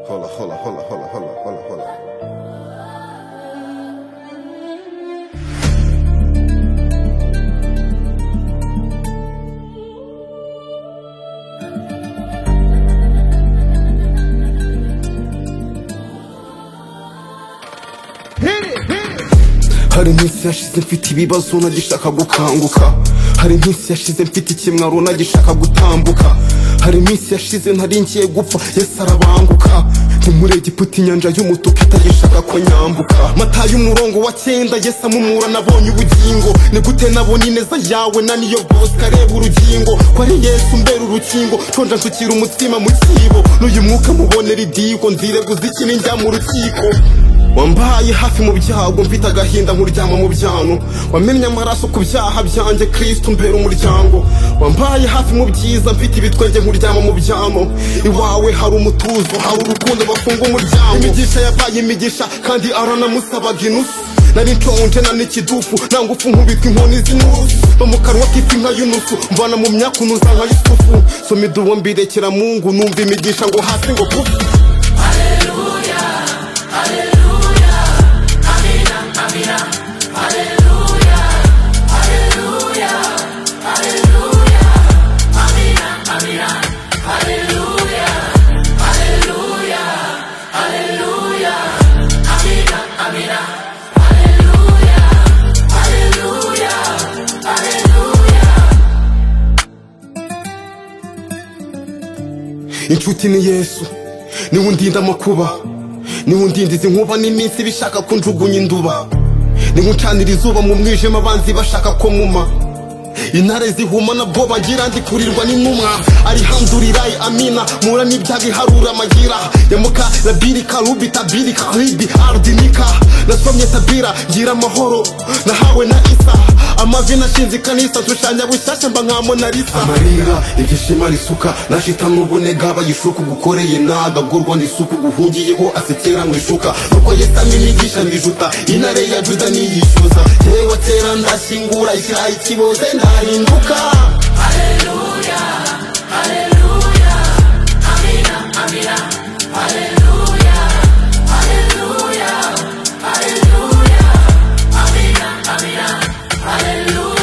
hola, hola, hola, hola, hola, hola, hola. hari iminsi yashize mfite ibibazo nagishaka gukanguka hari iminsi yashize mfite ikimwaro nagishaka gutambuka hari iminsi yashize ntari ngiye gupfa yesu arabanguka ni muri egiputa inyanja y'umutuku itagishaka ko nyambuka matayo umurongo wa cyenda yesu amumura nabonye ubugingo ni gute nabonye ineza yawe na niyo bosika areba urugingo kwari yesu mbera urukingo nshonje nshukira umutima mu cyibo n'uyu mwuka mubonera idiko nzire guzikini njya mu rukiko wambaye hafi mu byago mfite agahinda nkuryama mu byano wamennye amaraso ku byaha byanjye kristo mbera umuryango wambaye hafi mu byiza mfite ibitwenge nkuryama mu byano iwawe hari umutuzo hari urukundo bafunga umuryango imigisha yabaye imigisha kandi aranamusabaga inusu nari nshonje nani ikidufu nta ngufu nkubitwa inkoni z'inusu mba mu kanwa k'ifi nka yunusu mvana mu myaka unuza nka yusufu soma idubo mbirekera mungu numva imigisha ngo hasi ngo pufu inshuti ni yesu niwe undinda amakuba niwe undindiza inkuba n'iminsi bishaka ko njugunya induba niwe uncanira izuba mu mwijima abanzi bashaka ko muma intare zihuma nabwo bagira ndikurirwa n'intumwa arihandurirayi amina mura n'ibyago iharura amagira yamuka labirika rubita birika ribi ardinika nasomye tabira ngira amahoro nahawe na isa amavi nashinze ikanisa nshushanya bushyashya mba nka monarisa amarira ibyishimo risuka nashitamwe ubunega bayishuka ugukoreye ntagagurwa n'isuku guhungiyeho asekera mu ishuka nuko yesu aminigisha mbijuta intare ya juda niyishyuza yewe kera ndashyingura ishyiraho ikiboze ndahinduka Hallelujah.